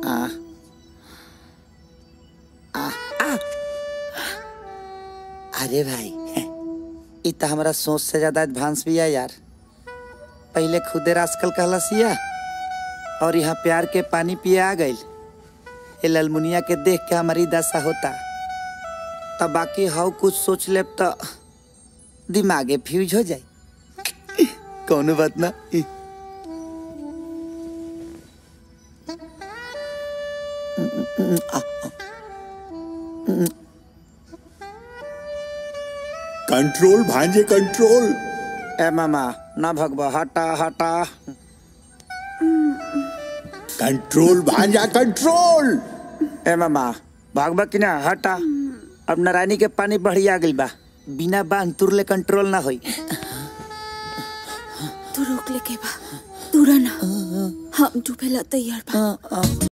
आ आ आ अरे भाई इ त हमरा सोच से ज्यादा एडवांस भी है यार पहले खुदे रास्कल कहला सिया और यहाँ प्यार के पानी पिए आ गइल ये ललमुनिया के देख के हमारी दशा होता तब बाकी हाउ कुछ सोच लेब तो दिमागे फ्यूज हो जाए कौनो बात ना इ- कंट्रोल भांजे कंट्रोल ए मामा ना भगवा हटा हटा कंट्रोल भांजा कंट्रोल ए मामा भागबा कि ना हटा अब नारायणी के पानी बढ़िया गइल बा बिना बांध तुरले कंट्रोल ना होई तू रोक ले के बा दूरा ना हम डूबेला तैयार बा